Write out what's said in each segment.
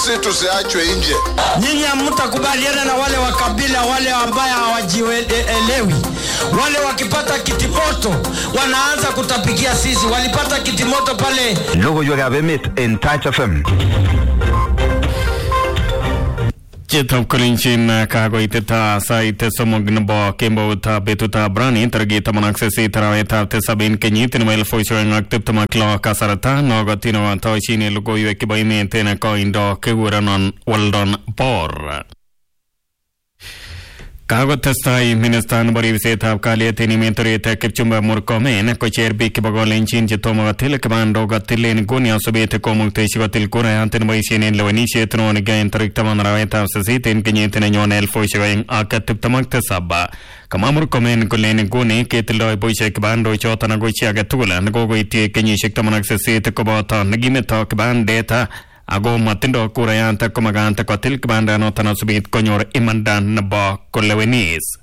sisi tusiachwe nje. Nyinyi hamtakubaliana na wale wa kabila wale ambaye hawajielewi. Wale wakipata kitimoto wanaanza kutapikia sisi. Walipata kitimoto pale Logoiwekab emet en Touch FM. Chitab kolinjin kakoiteta sait somok nebo kemboutab betutab rani tarikit taman ak sisit arawetab tisab en kenyit nebo elifusiek oeng ak tiptem ak lo kasarta nokotin otoshin logoiwek chebo emet en koindo kekurenon Weldon Bor. Kakotestai minista nebo ribsetab kalyet en emet orit Kipchumba Murkomen kocher biik chebo kolenjin chetomo kotil kibandok kotil en nguni asubet komuktechi kotil kurayat neboisien en lewenisiet neo nekiyoe tarik taman arawetab sisit en kenyit nenyone elifusiek oeng ak tiptem ak tisab kamwa Murkomen kole en nguni ketildoi boisiek kibandok choton ako chi age tugul nekokoityi kenyisiek taman ak sisit koboto nekimeto kibandet ako matindo kurayat komakat kotil kibandanoton asubit konyor imanda nebo kolewenis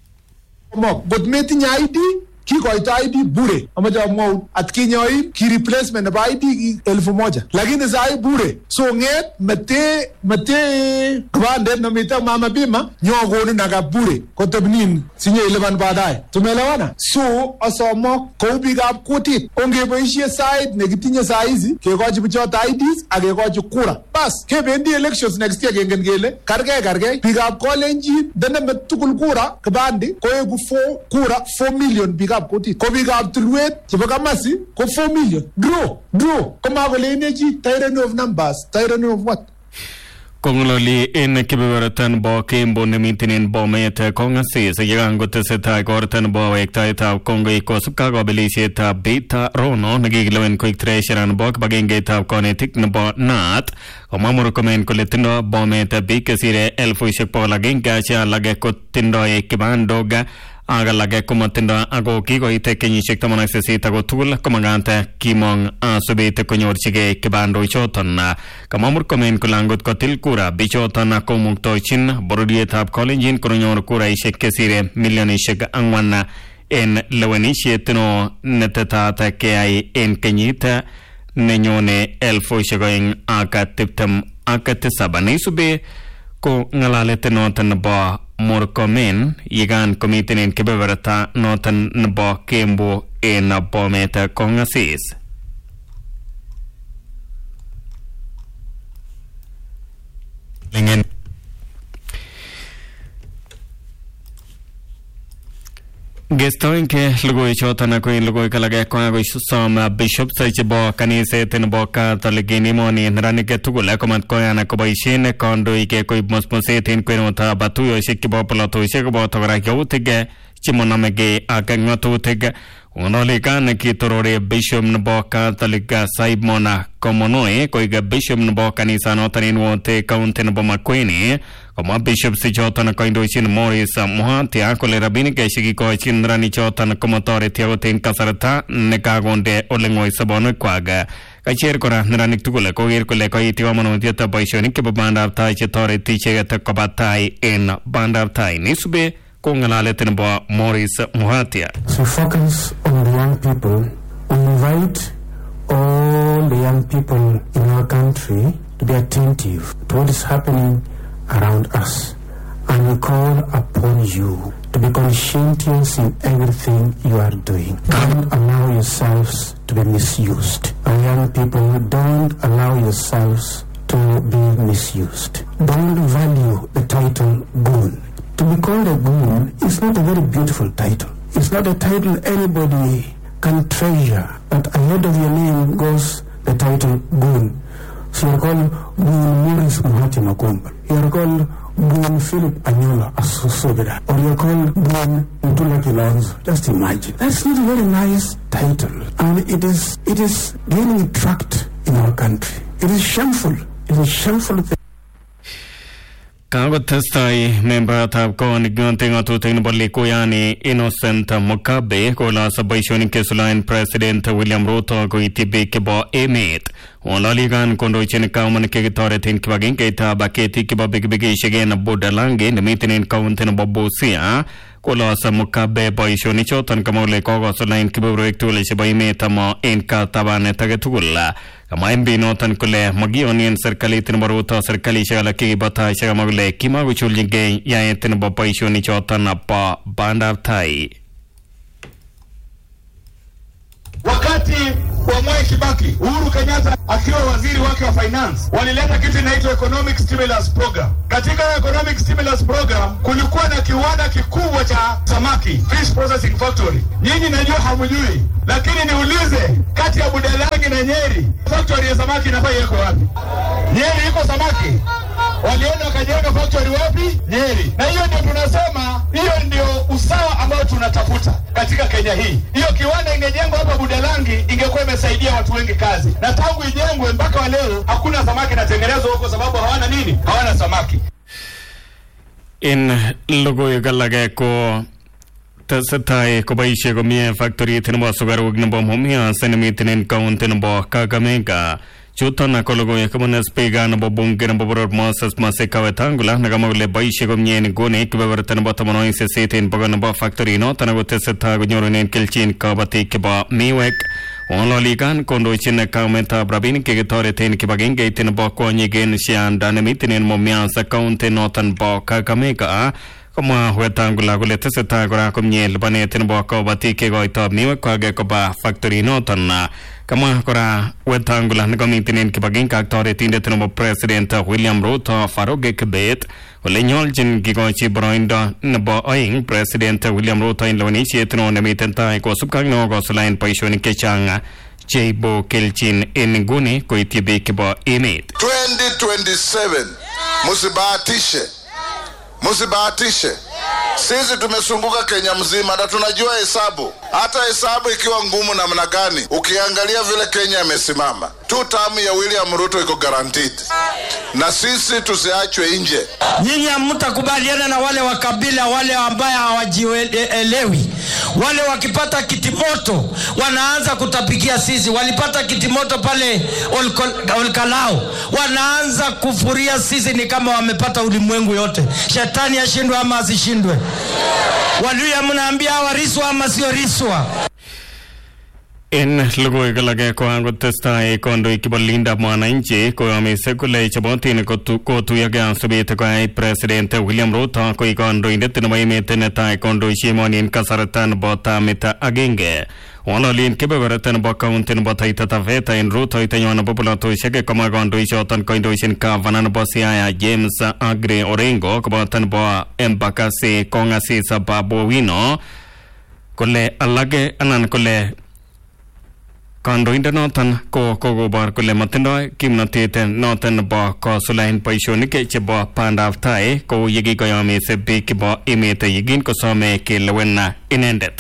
mok ngot metinye ID kikoito ID bure amache amwaun atkinye oin ki replacement nebo ID ki elfu moja lakini sai bure so ng'et mete mete kibandet nemite mama bima nyokonin aka bure kotebnin sinye ilipan baadaye tumeelewana so asomok kou biikab kutit ongeboisie sait nekitinye saa hizi kekochi bichoto IDs ak kekochi kura bas kebendi elections next year kengen kele kargei kargei biikab kolenjin ndeneme tugul kura kibandi koeku 4 kura 4 million biikab kutit ko biikab tulwet chebo kamasi ko 4 million draw draw komakoleine chi tyranny of numbers tyranny of what kong'ololi en kebeberta nebo kembo nemiten en bomet kong'asis yekan kotesetai korta nebo wektaetab kongoi kosubkei ak kabelisietab Beta Rono nekikilewen koik treasurer nebo kibagengeitab konetik nebo NAT komwa Murkomen kole tindo bomet biik chesire elfusiek bogol agenge che alage kotindoi kibandok ak alage komatindo ako kikoite kenyisiek taman ak sisit ako tugul komakat kimong asubet konyorchigei kibandok choton kamwa Murkomen kole angot kotil kura bichoton komuktochin bororietab kolenjin konyor kuraisiek kesire milionisiek ang'wan en lewenisiet no netetat keyai en kenyit nenyone elfusiek oeng ak tiptem ak tisab neisube ko ng'alalet noton nebo Murkomen yekan komiten en kebeberta noton nebo Kembo en Bomet kong'asis. Lingen Gestoinke logoiwechoton ako en logoiwek alak kokakosom bishops chebo kaniset nebo Catholic en emoni neranik tugul komat koyan koboisien kandoik koib musmuset en kwenutab tuyosiek chebo polatosiek koboto kora yautik chemonomegei ak ng'atutik Ng'ololikan kitorore bishop nebo Catholic Simon Komonoi koik bishop nebo kanisanoton en Wote county nebo Makueni komwa bishops choton koindochin Morris Muhatia kole rabinik chekikochin neranichoton komotoreti akot en kasarta nekakonde ole ng'oi sobonwekwak kacher kora neranik tugul koker kole koiti komonutiet boisionik chebo bandab tai chetoreti icheket koba tai en bandab tai nisube ko ng'alalet nebo Morris Muhatia So focus on the young people. We invite all the young people in our country to be attentive to what is happening around us. And we call upon you to be conscientious in everything you are doing. Don't allow yourselves to be misused. Our young people, don't allow yourselves to be misused. Don't value the title goon. To be called a goon is not a very beautiful title. It's not a title anybody can treasure. But ahead of your name goes the title goon. So you're called Goon Morris Muhati Makumba. You're called Goon Philip Anyola Asusubira. Or you're called Goon Mtula Kilonzo. Just imagine. That's not a very nice title. And it is it is gaining tract in our country. It is shameful. It is shameful thing. Kakotestai membayatab kot ng'ote ng'atutik nebo Likuyani Innocent Mukabe kolase boisionik kesulaen President William Ruto koityi biik chebo emet. Ng'ololikan kondochin kaumanik chekitoreten kibagengeitab ketik chebo pikipikisiek en Budalangi nemiten en kaunti nebo Busia kolos mukabe boisionichoton kamwa kole kokosulain kebeberwek tugul chebo emet ama en katabanet age tugul kamwa MP noton kole makiyonien serikalit nebo Ruto serikalisiek alak chekibo taisiek kamwa kole kimakochulchingei yaet nebo boisionichoton bo bandab tai Wakati wa Mwai Kibaki, Uhuru Kenyatta akiwa waziri wake wa finance, walileta kitu inaitwa economic stimulus program. Katika economic stimulus program kulikuwa na kiwanda kikubwa cha samaki, fish processing factory. Nyinyi najua hamjui, lakini niulize, kati ya Budalangi na Nyeri, factory ya samaki inafaa iweko wapi? Nyeri iko samaki? Walienda wakajenga factory wapi? Nyeri. Na hiyo ndio tunasema, hiyo ndio usawa ambao tunatafuta katika Kenya hii. Hiyo kiwanda ingejengwa hapa Budalangi, ingekuwa imesaidia watu wengi kazi, na tangu ijengwe mpaka wa leo hakuna samaki inatengenezwa huko, sababu hawana nini? Hawana samaki. en logoiwek alage ko tesetai koboisie komie factorit nebo sukaruk nebo Mumias nemiten en county nebo Kakamega chuton ko logoiwek kobune spika nebo bunge nebo boror Moses Masika Wetangula nekamwa kole boisie komie en nguni kebeberta nebo tamanwogik sisit en bogol nebo factory noton ako tesetai konyorunen kelchin kabatik chebo miwek Ng'ololikan kondochin kaumetab rabinik chekitoreten kibagengeit nebo kwonyik en Sianda nemiten en Mumias county noton bo Kakamega komwa Wetangula kole tesetai kora komie lipanet nebo kabatik chekoitoi miwekwak koba factory noton kamwa kora Wetangula nekamiten en kibagenge ak toretindet nebo president William Ruto Farouk Kibet kole nyolchin kikochi boroindo nebo oeng president William Ruto en lewenisiet neo nemiten tai kosubkei ak nekokosulaen boisionik chechang cheibu kelchin en nguni koityi biik chebo emet 2027 msibahatishe msibahatishe sisi tumesunguka kenya mzima na tunajua hesabu hata hesabu ikiwa ngumu namna gani ukiangalia vile kenya imesimama tu tamu ya william ruto iko guaranteed na sisi tusiachwe nje Nyinyi hamtakubaliana na wale wa kabila wale ambaye hawajielewi. Wale wakipata kitimoto wanaanza kutapikia sisi. Walipata kitimoto pale Olko- Olkalao, wanaanza kufuria sisi, ni kama wamepata ulimwengu yote. Shetani ashindwe ama asishindwe? Waluya mnaambia hawa riswa ama sio riswa? En logoiwek alage ko angotestai kondoik chebo lindab mwananchi koyomise kole chobotin kotu- kotuyogei asubet koyai president William Ruto koik kandoindet nebo emet netai kondoisie emoni en kasarta nebo tamit agenge ng'ololien kebeberta nebo county nebo Taita Taveta en rutoitonywan nebo polatosiek komwa kandoichoton koindochin gavana nebo Siaya James Aggrey Orengo koboto nebo Embakasi Kong'asis Babu Owino kole alage anan kole kandoindonoton ko kokobor kole matindoi kimnotet noton nebo kosulaen boisionik chebo bandab tai kou yekikoyomis biik chebo emet yekin kosome kelewen inendet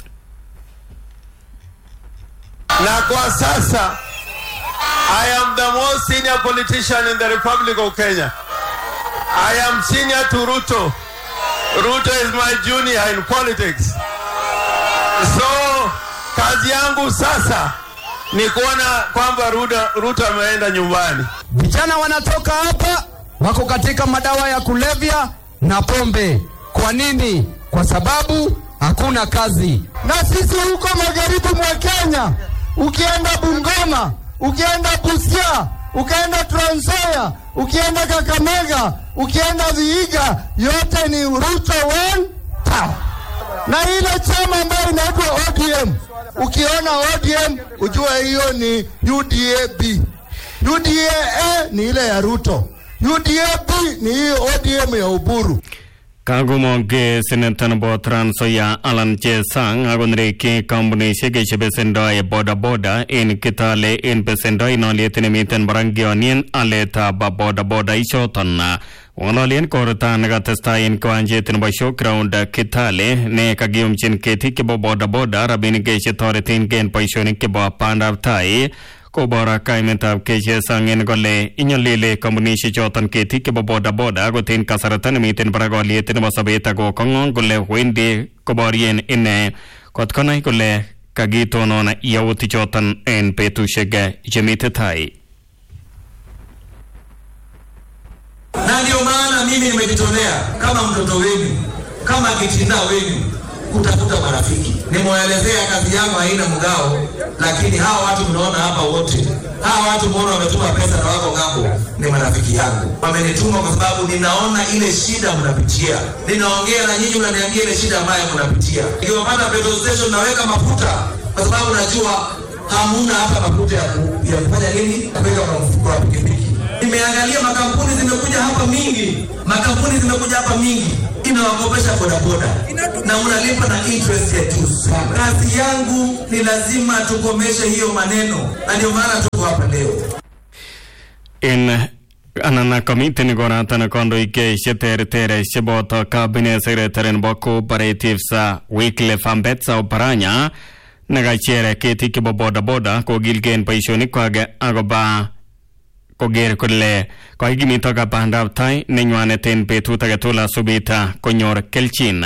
na kwa sasa I am the most senior politician in the Republic of Kenya. I am senior to Ruto. Ruto is my junior in politics. So kazi yangu sasa ni kuona kwamba Ruto, Ruto ameenda nyumbani. Vijana wanatoka hapa wako katika madawa ya kulevya na pombe. Kwa nini? Kwa sababu hakuna kazi. na sisi huko magharibi mwa Kenya, ukienda Bungoma, ukienda Busia, ukienda Trans Nzoia, ukienda Kakamega, ukienda Vihiga, yote ni Ruto one town. Na ile chama ambayo inaitwa ODM, ukiona ODM ujue hiyo ni UDAB. UDA ni ile ya Ruto, UDAB ni hii ODM ya Uburu. kakomonge seneta nebo Trans Nzoia Alan Chesang akonereki kampunisiek chebesendoi bodaboda en Kitale en besendo en oliet nemiten barakionien aletab bodaboda ichoton ng'ololien korta nekatestai en kiwanjet nebo showground Kitale ne kakiyumchin ketik chebo bodaboda rabinik chetoreten en boisionik chebo bandab tai kobor kaimetab KCSang en kole inyolile kampunisiek choton ketik chebo bodaboda akot en kasarta nemiten barak oliet nebo sobet ako kong'ong kole wendi koborien ine kot konai kole kakitonon yautik choton en betusiek chemite tai na ndio maana mimi nimejitolea kama mtoto wenu, kama kitinda wenu, kutafuta marafiki. Nimewaelezea kazi yangu haina mgao, lakini hawa watu mnaona hapa wote, hawa watu mnaona wametuma pesa na wako ng'ambo, ni marafiki yangu. Wamenituma kwa sababu ninaona ile shida mnapitia, ninaongea na nyinyi, mnaniambia ile shida ambayo mnapitia. Nikiwapata petrol station naweka mafuta, kwa sababu najua hamuna hata mafuta ya ku- ya kufanya nini, kuweka kwa mfuko wa pikipiki. Nimeangalia makampuni zimekuja hapa mingi, makampuni zimekuja hapa mingi, inawakopesha bodaboda na unalipa na interest ya juu sana. Kazi yangu ni lazima tukomeshe hiyo maneno, na ndio maana tuko hapa leo. in anan komiten koratan kondoik cheterter cheboto cabinet secretary nebo cooperatives Wycliffe Ambetsa Oparanya nekachere ketik chebo bodaboda kokilgei boisionikwak akoba koker kole kaikimito bandab tai nenywanet en betut agetugul asubit konyor kelchin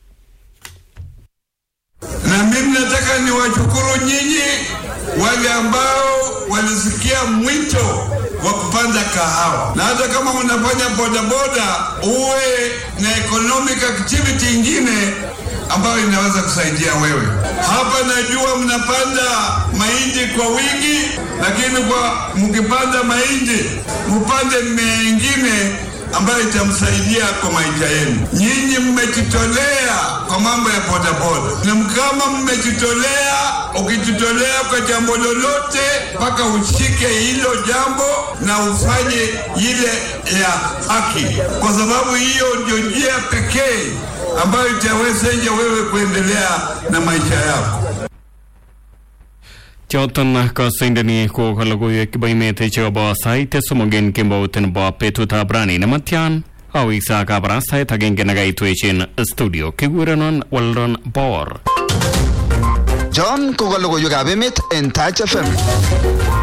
na mimi nataka niwashukuru nyinyi wale ambao walisikia mwito wa kupanda kahawa, na hata kama unafanya bodaboda uwe na economic activity ingine ambayo inaweza kusaidia wewe. Hapa najua mnapanda mahindi kwa wingi, lakini kwa mkipanda mahindi mpande mmea ingine ambayo itamsaidia kwa maisha yenu. Nyinyi mmejitolea kwa mambo ya bodaboda, na kama mmejitolea, ukijitolea kwa jambo lolote, mpaka ushike hilo jambo na ufanye ile ya haki, kwa sababu hiyo ndio njia pekee ambayo itawezesha wewe kuendelea na maisha yako. choton kasindani ko kalogoiwek chebo emet chekobo sait somok en kembout nebo betutab rani nematyan aweksa kabarastaet agenge nekaitwechen studio kikurenon Weldon Power John ko ka logoiwekab emet en Touch FM.